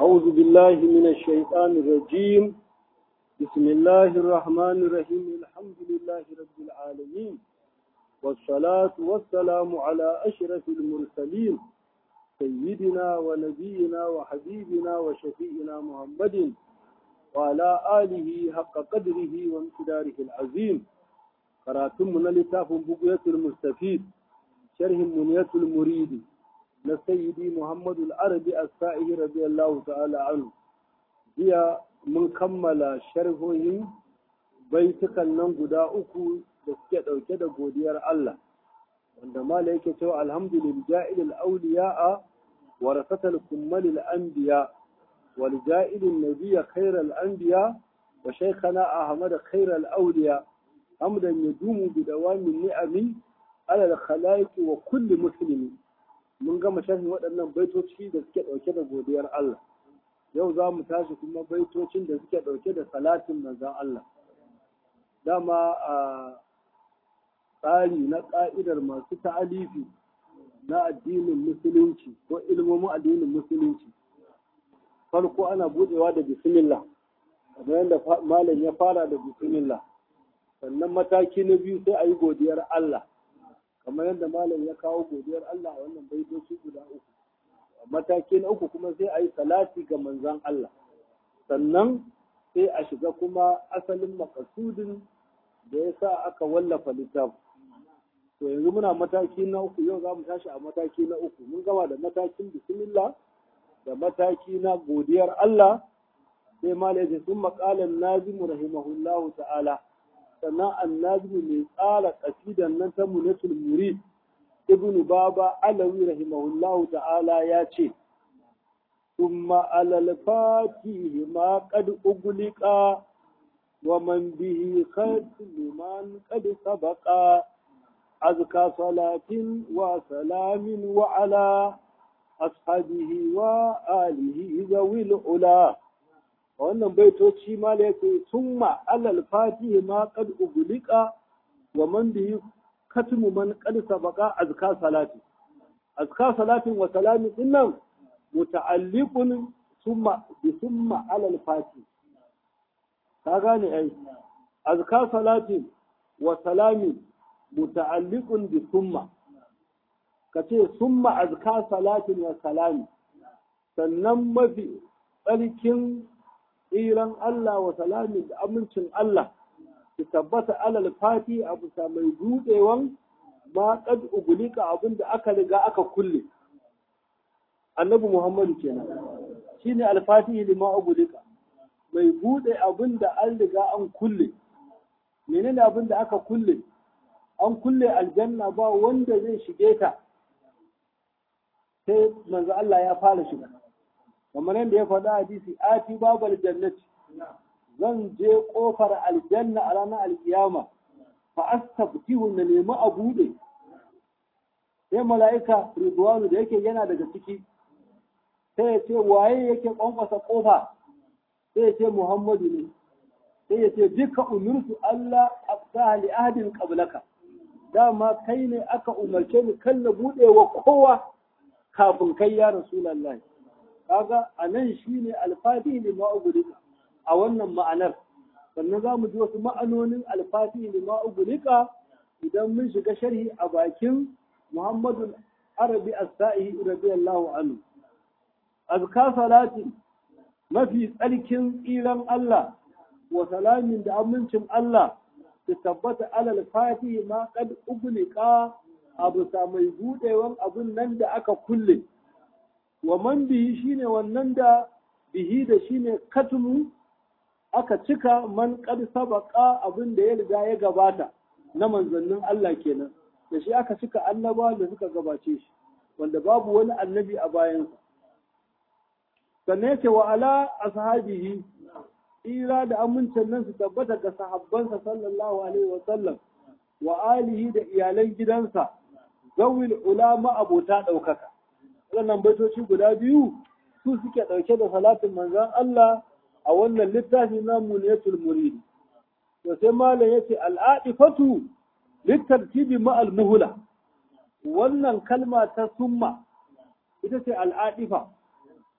أعوذ بالله من الشيطان الرجيم بسم الله الرحمن الرحيم الحمد لله رب العالمين والصلاة والسلام على أشرف المرسلين سيدنا ونبينا وحبيبنا وشفيئنا محمد وعلى آله حق قدره وامتداره العظيم قراتم من لتاف بقية المستفيد شرح منية المريد لسيدي محمد العربي السائه رضي الله تعالى عنه هي من كمل شرحهم baitukan nan guda uku da suke ɗauke da godiyar Allah wanda mala yake cewa alhamdulillah ja'ilil awliya'a warasatal kummalil anbiya wal ja'ilin nabiyya khairal anbiya wa shaykhana ahmad khairal awliya hamdan yadumu bi dawamin ni'ami ala al khalaiq wa kulli muslimi mun gama sharhin waɗannan baitoci da suke ɗauke da godiyar Allah yau za mu tashi kuma baitocin da suke ɗauke da salatin manzon Allah dama a tsari na ƙa'idar masu ta'alifi na addinin musulunci ko ilmomin addinin musulunci farko ana buɗewa da bismillah kamar yadda malam ya fara da bismillah sannan mataki na biyu sai a yi godiyar Allah kamar yadda malam ya kawo godiyar Allah a wannan baitoci guda uku mataki na uku kuma sai a yi salati ga manzan Allah sannan sai a shiga kuma asalin makasudin da ya sa aka wallafa littafi to yanzu muna mataki na uku yau za mu tashi a mataki na uku mun gama da matakin bismillah da mataki na godiyar Allah sai malai ce sun maƙalan nazimu rahimahullahu ta'ala sannan annazimu mai tsara ƙasidan nan ta munatul murid ibn baba alawi rahimahullahu ta'ala ya ce ثم على الفاتح ما قد أغلق ومن به ختم من قد سبق أزكى صلاة وسلام وعلى أصحابه وآله ذوي العلا wannan baitoci ma da yake summa alal fatihi ma qad uglika wa man bihi katmu man qad sabaqa azka salati azka salatin wa salamin dinnan muta'alliqun summa bi summa alal fati ka gane ai azka salati wa salami muta'alliqun bi summa kace summa azka salatin wa salami sannan mafi tsarkin tsiran Allah wa salami da amincin Allah ki tabbata alal fati abu mai budewan ma kad ugulika abinda aka riga aka kulle annabi Muhammadu kenan shine alfatihi lima ugulika mai bude abin da an riga an kulle menene abin da aka kulle an kulle aljanna ba wanda zai shige ta sai manzo Allah ya fara shiga kamar yadda ya faɗa hadisi ati babal jannati zan je kofar aljanna a ranar alkiyama fa astabtihu na nemi a bude sai mala'ika ridwanu da yake yana daga ciki sai ya ce waye yake kwankwasa kofa sai ya ce Muhammadu ne sai ya ce duka umirtu Allah afsaha li ahadin qablaka dama kai ne aka umarce ni kan na bude wa kowa kafin kai ya rasulullah kaga anan shine alfatihi lima ugulika a wannan ma'anar sannan za mu ji wasu ma'anonin alfatihi lima ugulika idan mun shiga sharhi a bakin Muhammadu Arabi as-Sa'i radiyallahu anhu azka salati mafi tsarkin tsiran Allah wa salamin da amincin Allah su tabbata alal fatihi ma kad ugliqa abu sa mai budewan abun nan da aka kulle wa man bihi shine wannan da bihi da shine katmu aka cika man kad sabaka abin da ya riga ya gabata na manzannin Allah kenan da shi aka cika annaba da suka gabace shi wanda babu wani annabi a bayansa sannan yake wa ala ashabihi tsira da amincin nan su tabbata ga sahabbansa sallallahu alaihi wa sallam wa alihi da iyalan gidansa zawil ulama abota ɗaukaka wannan baitoci guda biyu su suke ɗauke da salatin manzon Allah a wannan littafi na muniyatul murid to sai malam yace al'adifatu litartibi ma'al muhla wannan kalma ta summa ita ce al'adifa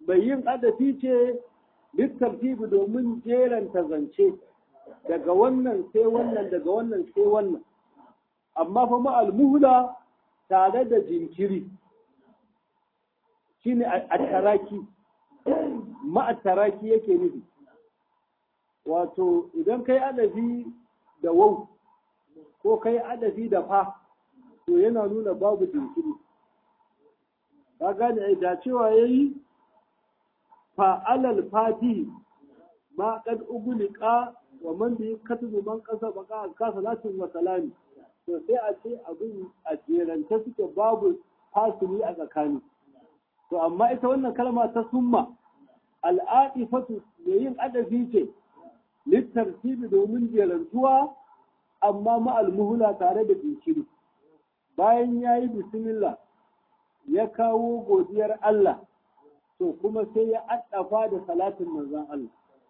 mai yin adafi ce littartibi domin jeranta zance daga wannan sai wannan daga wannan sai wannan amma fa ma'al muhla tare da jinkiri shine a taraki ma'a taraki yake nufi wato idan kai adafi da wau ko kai adafi da fa to yana nuna babu jinkiri ka gane da cewa yayi fa'alal fatihi ma kad uguliqa wa man bi katubu man kasa baka ka salatin wa salami to sai a ce abin a jerance suke babu fasili a tsakani to amma ita wannan kalma ta summa al'adifatu mai yin adabi ce littartibi domin jerantuwa amma ma'al muhula tare da jinkiri bayan ya yi bismillah ya kawo godiyar Allah to kuma sai ya addafa da salatin manzon Allah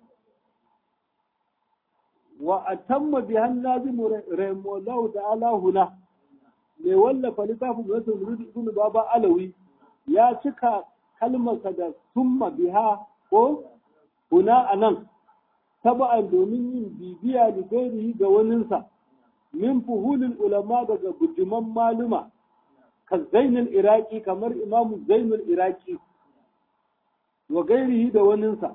wa atamma bi hannazimu rahimahullahu ta'ala huna mai wallafa littafin da wasu muridi ibn baba alawi ya cika kalmarsa da summa biha ko huna anan taba'an domin yin bibiya da gairihi ga waninsa min fuhulul ulama daga bujuman maluma ka zainul iraki kamar imamu zainul iraki wa gairihi da waninsa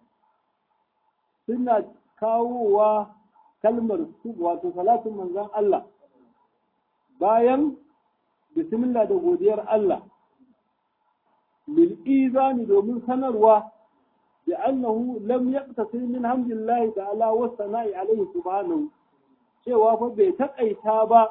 suna kawowa kalmar wato salatin manzon Allah bayan bismillah da godiyar Allah lil izani domin sanarwa da annahu lam yaqtasir min hamdillahi ta'ala wa sana'i alaihi subhanahu cewa fa bai takaita ba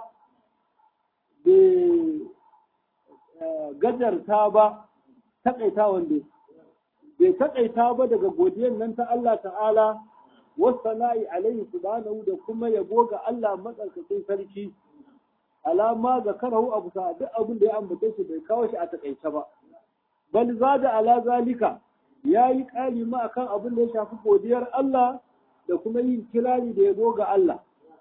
bai gajarta ba takaita wanda bai takaita ba daga godiyar nan ta Allah ta'ala wasana'i alaihi subhanahu da kuma yabo ga Allah matsarkakin sarki alama ga karahu abu sa duk abin da ya ambace shi bai kawo shi a takaice ba bal zada ala zalika yayi kali ma akan abin da ya shafi godiyar Allah da kuma yin kirari da yabo ga Allah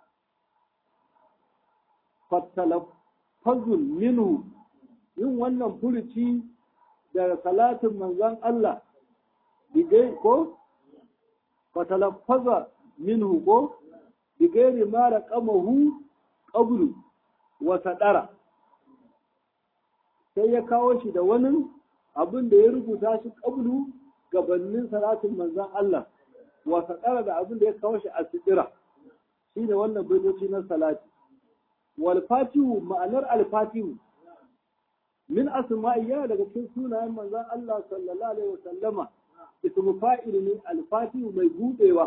fatalaffazun minhu yin wannan furuci da salatin manzon Allah bigai ko fatalaffaza minhu ko bigairi mara kamahu qablu wa sadara sai ya kawo shi da wani abin da ya rubuta shi qablu gabanin salatin manzon Allah wa sadara da abin da ya kawo shi a sidira shine wannan baitoci na salati wal fatihu ma'anar al fatihu min asma'i yana daga cikin sunayen manzon Allah sallallahu alaihi wasallama ismu fa'il ne al-fatihu mai budewa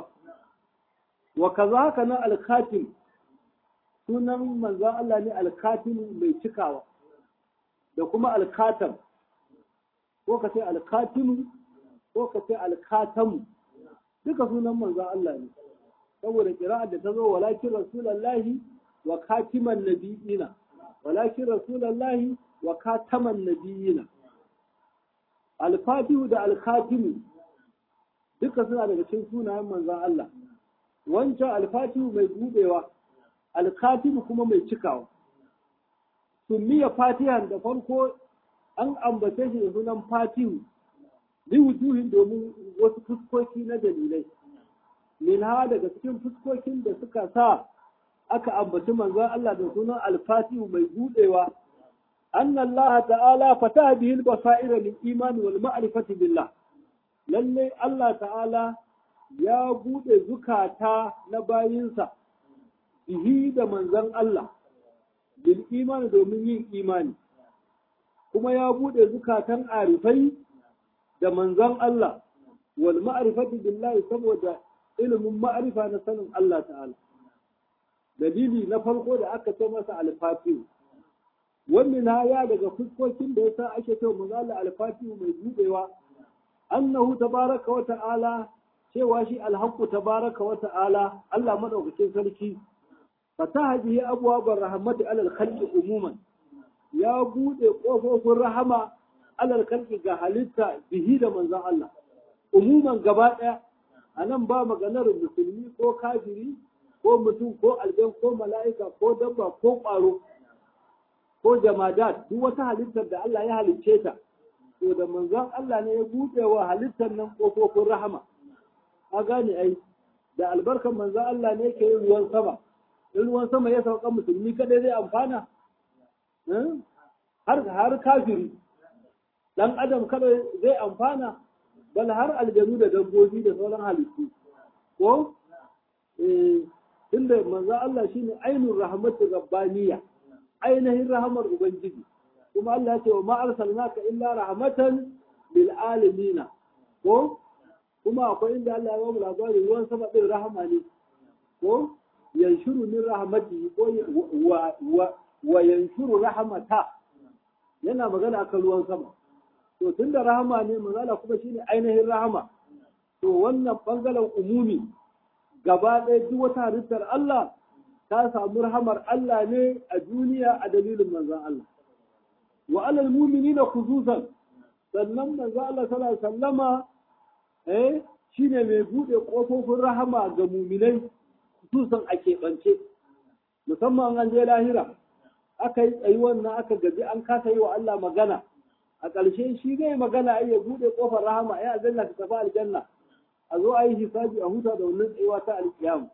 wa kazaka na al-khatim sunan manzon Allah ne al-khatim mai cikawa da kuma al-khatam ko ka ce al-khatim ko ka ce al-khatam duka sunan manzon Allah ne saboda qira'ar da ta zo walakin rasulullahi wa khatiman nabiyina walakin rasulullahi wa khataman nabiyina al-fatihu da al-khatimu duka suna daga cikin sunayen manzan Allah wancan alfatihu mai budewa alkatibu kuma mai cikawa summiya fatihan da farko an ambace shi da sunan fatihu li wujuhin domin wasu fuskoki na dalilai min ha daga cikin fuskokin da suka sa aka ambaci manzan Allah da sunan alfatihu mai budewa أن الله تعالى فتح به البصائر للإيمان والمعرفة بالله lalle Allah ta'ala ya buɗe zukata na bayinsa bihi da manzan Allah bil imani domin yin imani kuma ya buɗe zukatan arifai da manzan Allah wal ma'rifati billahi saboda ilimin ma'arifa na sanin Allah ta'ala dalili na farko da aka ce masa alfatihu wannan ya daga fuskokin da yasa ake cewa manzo Allah alfatihu mai buɗewa annahu tabaraka wa ta'ala cewa shi alhaqqu tabaraka wa ta'ala Allah madaukakin sarki fataha bihi abwabar rahmati alal khalqi umuman ya bude kofofin rahama alal khalqi ga halitta bihi da manzon Allah umuman gaba daya anan ba maganar musulmi ko kafiri ko mutum ko aljan ko mala'ika ko dabba ko ƙwaro ko jamadat duk wata halittar da Allah ya halicce ta to da manzon Allah ne ya buɗe wa halittar nan ƙofofin rahama a gane ai da albarkan manzon Allah ne ke yin ruwan sama in ruwan sama ya sauka musulmi kadai zai amfana har har kafiri dan adam kada zai amfana bal har aljanu da dabbobi da sauran halittu ko eh tunda manzo Allah shine ainur rahmatu rabbaniya ainihin rahmar ubangiji kuma Allah ya ce wa ma arsalnaka illa rahmatan lil alamin ko kuma akwai inda Allah ya bamu labarin ruwan sama din rahama ne ko yanshuru min rahmatihi ko wa wa wa yanshuru rahmata yana magana akan ruwan sama to tunda rahama ne manzala kuma shine ainihin rahama to wannan bangaren umumi gaba ɗaya duk wata halittar Allah ta samu rahamar Allah ne a duniya a dalilin manzon Allah wa alal mu'minina khususan sannan manzon Allah sallallahu alaihi wasallama eh shine mai bude kofofin rahama ga mu'minai khususan a keɓance musamman an je lahira aka yi tsayi wannan aka gaji an kasa yi wa Allah magana a ƙarshe shi zai magana ai ya buɗe ƙofar rahama ya aljanna ta tafi aljanna a zo a yi hisabi a huta da wannan tsayuwa ta alƙiyam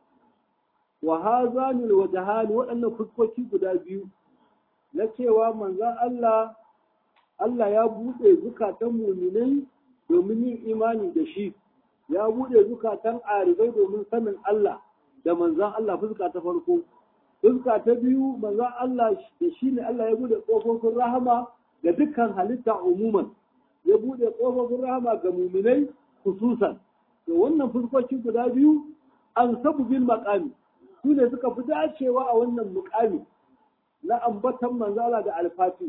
wa hazanul wajhan waɗannan fuskoki guda biyu na cewa manzon Allah Allah ya buɗe zukatan muminai domin yin imani da shi ya buɗe zukatan arifai domin sanin Allah da manzon Allah fuska ta farko fuska ta biyu manzon Allah da shi ne Allah ya buɗe ƙofofin rahama ga dukkan halitta umuman ya buɗe ƙofofin rahama ga muminai khususan to wannan fuskoki guda biyu an sabu bil maqami su ne suka fi dacewa a wannan muƙami na ambatan manzala da alfati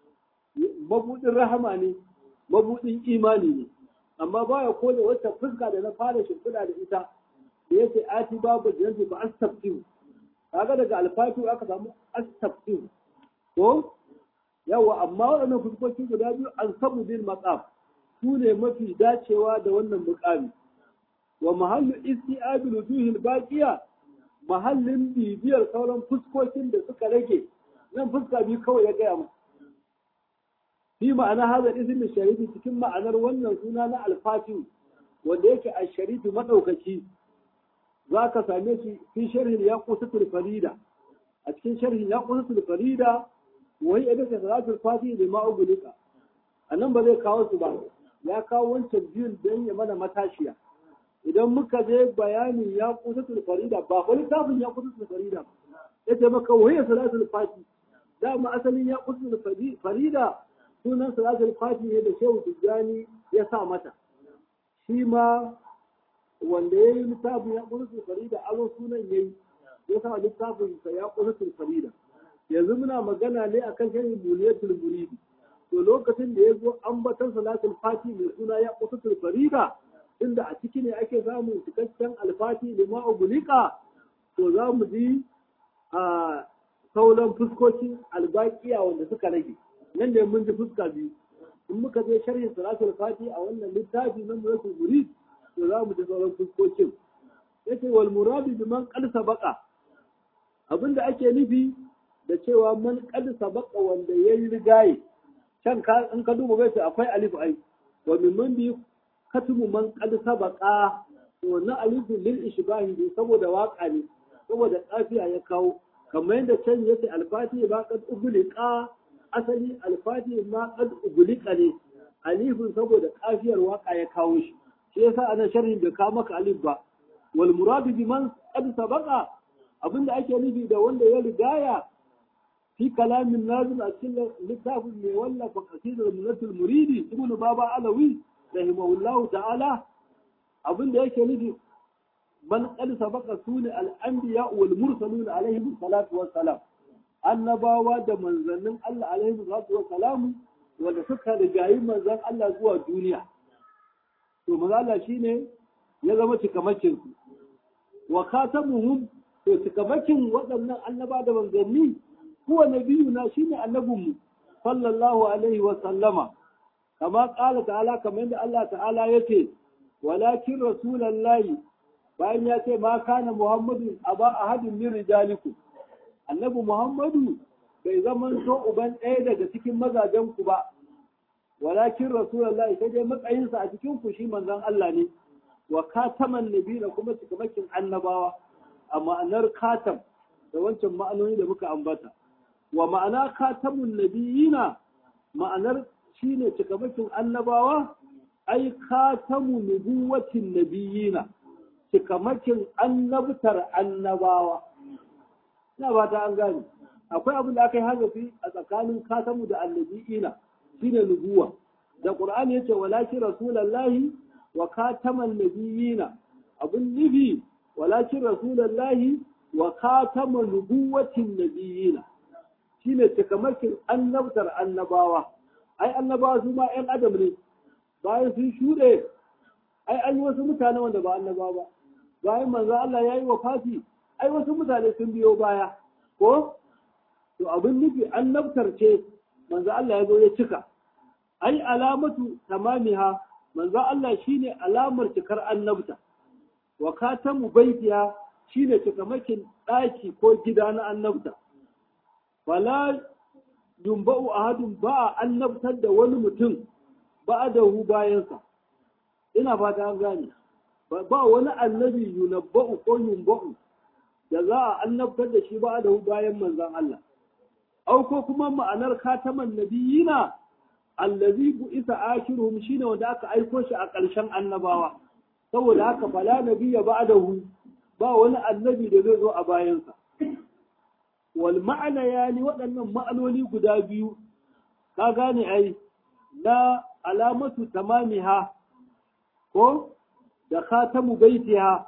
mabuɗin rahama ne mabuɗin imani ne amma baya ko da wata fuska da na fara shimfiɗa da ita da yake ati babu jinsi ba astaftiu kaga daga alfatu aka samu astaftiu ko yawa amma waɗannan fuskoki guda biyu an sabu bil maqam su ne mafi dacewa da wannan muƙami wa mahallu isti'abil wujuhil baqiya mahallin bibiyar sauran fuskokin da suka rage nan fuska biyu kawai ya gaya mu fi ma'ana haza ismin sharifi cikin ma'anar wannan suna na alfatihu wanda yake a sharifi madaukaki za ka same shi fi sharhin ya kusatul farida a cikin sharhin ya kusatul farida wai idan ka salatul fatihi da ma'ugulika a nan ba zai kawo su ba ya kawo wancan biyun don ya mana matashiya idan muka je bayanin ya kusatul farida ba ko littafin ya kusatul farida ya ce maka wahiyar salatul fati dama asalin ya kusatul farida sunan salatul fati ne da shehu tijjani ya sa mata shi ma wanda ya yi littafin ya kusatul farida aro sunan ya yi ya sa littafin sa ya kusatul farida yanzu muna magana ne akan shirin buliyatul muridi to lokacin da ya zo ambatan salatul fati mai suna ya kusatul farida inda a ciki ne ake samun cikakken alfati da ma'ubulika to za mu ji a sauran fuskokin albaƙiya wanda suka rage nan da mun ji fuska biyu in muka je sharhin salatul fati a wannan littafi na muratul murid to za mu ji sauran fuskokin yace wal muradu bi man qad sabaqa abinda ake nufi da cewa man qad sabaqa wanda yayi rigaye can ka in ka duba bai akwai alif ai wa min bi katumu man qad sabaqa wannan alifin lil ishbahi ne saboda waka ne saboda kafiya ya kawo kamar yadda can yace alfati ba qad ugliqa asali alfati ma qad ugliqa ne alifin saboda kafiyar waka ya kawo shi shi yasa ana sharhin da ka maka alif ba wal muradu bi man qad sabaqa abinda ake nufi da wanda ya rigaya في كلام النازل أكل لتاف من ولا فقصيد المنة المريدي ابن بابا علوي رحمه الله تعالى أظن ذلك نجي من قد سبق سون الأنبياء والمرسلون عليهم الصلاة والسلام annabawa da manzannin Allah alaihi salatu wa salamu wanda suka rigayi manzan Allah zuwa duniya to manzo Allah shine ya zama cikamakin su wa khatamuhum to cikamakin waɗannan annaba da manzanni huwa nabiyuna shine annabinmu sallallahu alaihi wa sallama kama qala ta'ala kamar yadda Allah ta'ala yace walakin rasulullahi bayan ya ce ma kana muhammadu aba ahadin min rijalikum annabi muhammadu bai zaman to uban ɗaya daga cikin mazajen ku ba walakin rasulullahi sai dai matsayinsa a cikin ku shi manzon Allah ne wa kataman nabiyina kuma cikamakin annabawa a ma'anar katam da wancan ma'anoni da muka ambata wa ma'ana katamun nabiyina ma'anar shine cikamakin annabawa ai katamu nubuwatin nabiyina cikamakin annabtar annabawa ina ba ta an gane akwai abin da aka yi hazafi a tsakanin katamu da annabiyina shine nubuwa da qur'ani yace walakin rasulullahi wa kataman nabiyina abun nufi walakin rasulullahi wa kataman nubuwatin nabiyina shine cikamakin annabtar annabawa ai annabawa su ma ƴan adam ne bayan sun shuɗe ai an yi wasu mutane wanda ba annabawa ba bayan manzo Allah ya yi wafati ai wasu mutane sun biyo baya ko to abin nufi annabtar ce manzo Allah ya zo ya cika ai alamatu tamamiha manzo Allah shine alamar cikar annabta wa katamu baitiha shine cikamakin daki ko gida na annabta wala yumba'u ahadun ba annabtar da wani mutum ba da hu bayansa ina fata an gane ba wani annabi yunabba'u ko yumba'u da za a annabtar da shi ba da hu bayan manzon Allah au ko kuma ma'anar kataman nabiyina allazi bu isa akhiruhum shine wanda aka aiko shi a ƙarshen annabawa saboda haka fala nabiyya ba'dahu ba wani annabi da zai zo a bayansa wal ma'ana yani waɗannan ma'anoni guda biyu ka gane ai na alamatu tamamiha ko da khatamu baitiha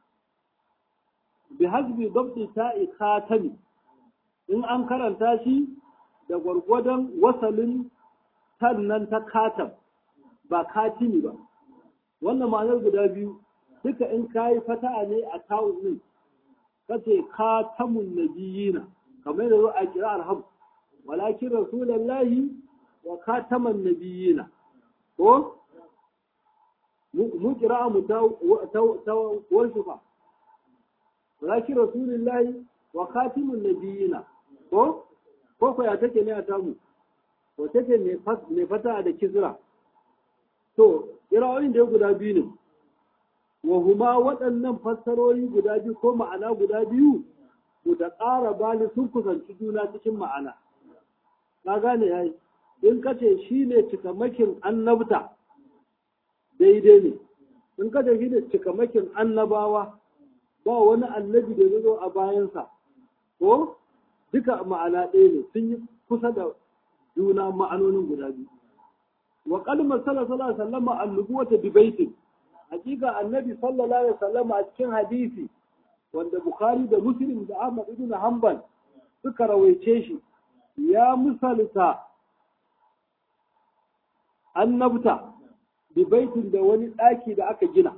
bi hasbi dabti ta'i khatami in an karanta shi da gwargwadon wasalin sannan ta katam ba katimi ba wannan ma'anar guda biyu duka in kayi fata'a ne a tawun din kace katamun nabiyina kamar da zo a kira arham walakin rasulullahi wa kataman nabiyina ko mu kira mu ta ta warshufa walakin rasulullahi wa katimun nabiyina ko ko ko ya take ne a tamu ko take mai fata da kisra to kira'o'in da guda biyu ne wa huma waɗannan fassarori guda biyu ko ma'ana guda biyu ku da ƙara bani sun kusanci juna cikin ma'ana ka gane yayi in kace shi ne cikamakin annabta daidai ne in kace shi ne cikamakin annabawa ba wani annabi da ya zo a bayansa ko duka ma'ana ɗaya ne sun yi kusa da juna ma'anonin guda biyu wa kalmar sallallahu alaihi wasallam annubuwata bi baitin hakika annabi sallallahu alaihi wasallam a cikin hadisi wanda bukhari da muslim da ahmad ibn hanbal suka rawaice shi ya misalta annabta bi baitin da wani ɗaki da aka gina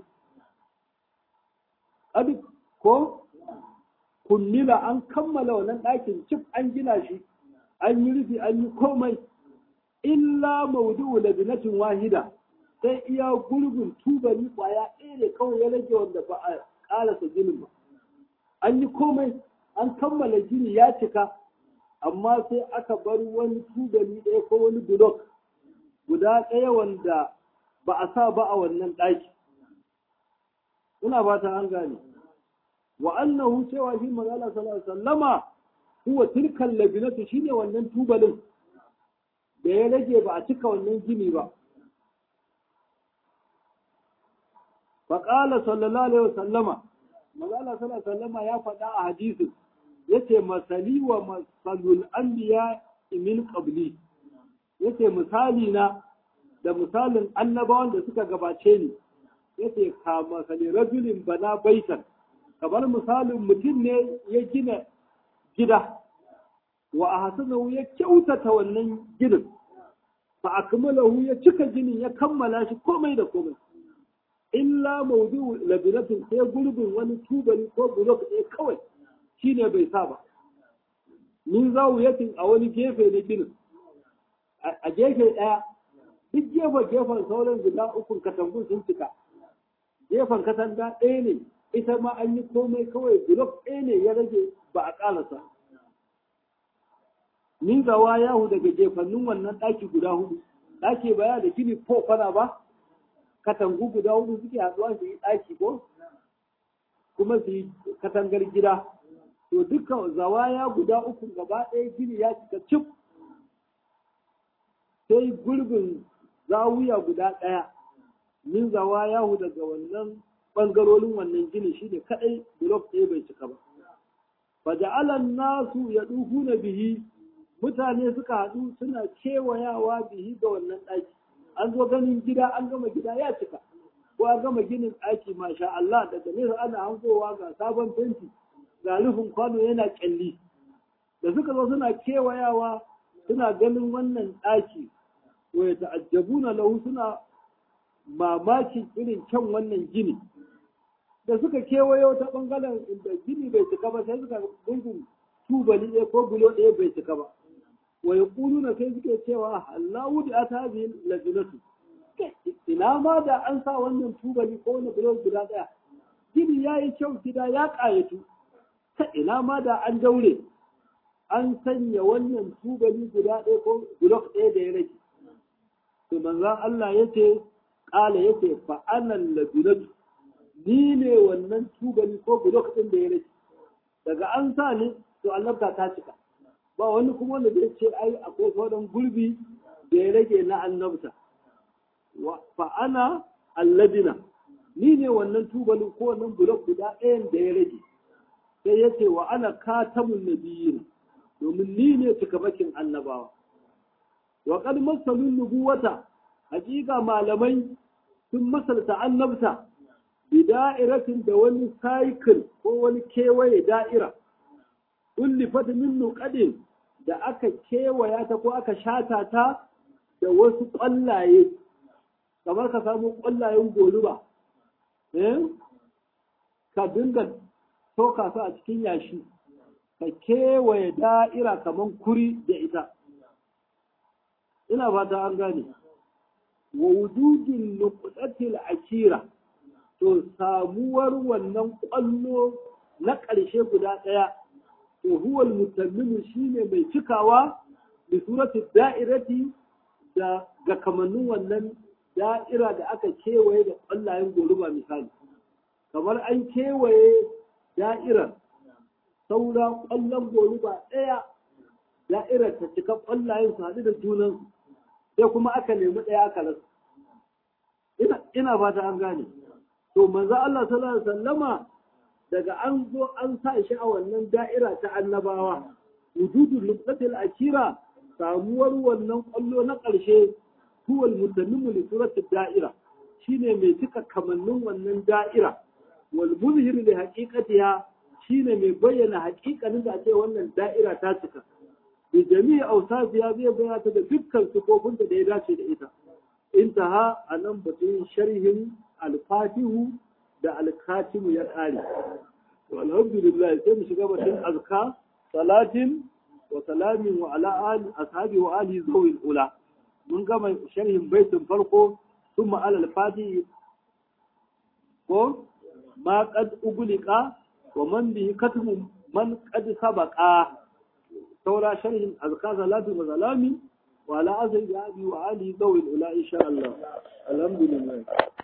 ko kunnila an kammala wannan ɗakin cif an gina shi an yi rufi an yi komai illa maudu'u labinatin wahida sai iya gurgun tubali kwaya ɗaya ne kawai ya rage wanda ba a ƙarasa ginin ba an yi komai an kammala gini ya cika amma sai aka bar wani tubali ɗaya ko wani bulok guda ɗaya wanda ba a sa ba a wannan ɗaki ina ba ta an gane wa annahu cewa shi magana sallallahu alaihi wasallama huwa tilkan labinatu shine wannan tubalin da ya rage ba a cika wannan gini ba faƙala sallallahu alaihi wasallama magana sallallahu alaihi wasallama ya faɗa a hadisin yace masali wa masalul anbiya min qabli yace misali na da misalin annabawan da suka gabace ni yace ka masali rajulin bana baitan kamar misalin mutum ne ya gina gida wa a hasanahu ya kyautata wannan ginin fa akmalahu ya cika ginin ya kammala shi komai da komai illa maudu labinatin sai gurbin wani tubali ko bulok ɗaya kawai shine bai sa ba min zawiyatin a wani gefe na ginin a gefe ɗaya duk gefe gefen sauran guda ukun katangun sun cika gefen katanga ɗaya ne ita ma an yi komai kawai bulok ɗaya ne ya rage ba a ƙalasa min gawa yahu daga jefannin wannan ɗaki guda hudu ɗaki baya da gini ko kwana ba katangu guda hudu suke haɗuwa su yi ɗaki ko kuma su yi katangar gida to dukkan zawaya guda uku gaba ɗaya gini ya cika cif sai gurbin zawiya guda ɗaya min zawaya hu daga wannan ɓangarorin wannan gini shi ne kaɗai blok ɗaya bai cika ba faja'alan nasu ya na bihi mutane suka haɗu suna kewayawa bihi ga wannan ɗaki an zo ganin gida an gama gida ya cika ko an gama ginin ɗaki masha Allah daga nesa ana hankowa ga sabon fenti ga rufin kwano yana kyalli da suka zo suna kewayawa suna ganin wannan ɗaki wa ya ta'ajjabuna lahu suna mamakin irin kyan wannan gini da suka kewayo ta bangaren inda gini bai cika ba sai suka gungun tubali ɗaya ko bulo ɗaya bai cika ba wa yaquluna sai suke cewa Allahu da atabi lajnatu ina ma da an sa wannan tubali ko wani bulo guda ɗaya gini yayi kyau gida ya ƙayatu ta ina ma da an daure an sanya wannan tubali guda ɗaya ko bulok ɗaya da ya rage to manzon Allah yace ƙala yace fa anan ladunatu ni ne wannan tubali ko bulok ɗin da ya rage daga an sa ni to annabta ta cika ba wani kuma wanda zai ce ai akwai sauran gurbi da ya rage na annabta fa ana alladina ni ne wannan tubalin ko wannan bulok guda ɗayan da ya rage sai ya ce wa ana katamun nabiyyin domin ni ne cikamakin annabawa wa qad masalun nubuwata hakika malamai sun masalta annabta bi da'iratin da wani cycle ko wani kewaye da'ira ullifat min nuqadin da aka kewaya ta ko aka shata ta da wasu ƙwallaye kamar ka samu ƙwallayen goluba eh ka dinga soka su a cikin yashi ka kewaye da'ira kamar kuri da ita ina fata an gane wa wujudin nuqatil akira to samuwar wannan kwallo na ƙarshe guda ɗaya to huwa mutammimu shine mai cikawa da surati da'irati da ga kamannin wannan da'ira da aka kewaye da ƙwallayen goluba misali kamar an kewaye da'irar saura ƙwallon goluba ɗaya da'irar ta cika ƙwallayen su haɗu da junansu sai kuma aka nemi ɗaya aka rasa ina fata an gane to manzo Allah sallallahu alaihi wasallama daga an zo an sa shi a wannan da'ira ta annabawa wujudul luqatil akira samuwar wannan ƙwallo na ƙarshe huwal mutannimu li suratil da'ira shine mai cika kamannin wannan da'ira wal muzhir li haqiqatiha shine mai bayyana haƙiƙanin da ce wannan da'ira ta cika bi jami'i awsafiya zai bayyana ta da dukkan sifofin da ya dace da ita intaha anan batun sharhin al-fatihu da al-katimu ya ƙare to alhamdulillah sai mu shiga batun azka salatin wa salamin wa ala ali ashabi wa ali zawil ula mun gama sharhin baitin farko thumma ala al-fatihi ko ma qad ugliqa wa man bihi katmu man qad sabaqa saura sharhin azka salatu wa salami wa ala azri abi wa ali zawil ula insha Allah alhamdulillah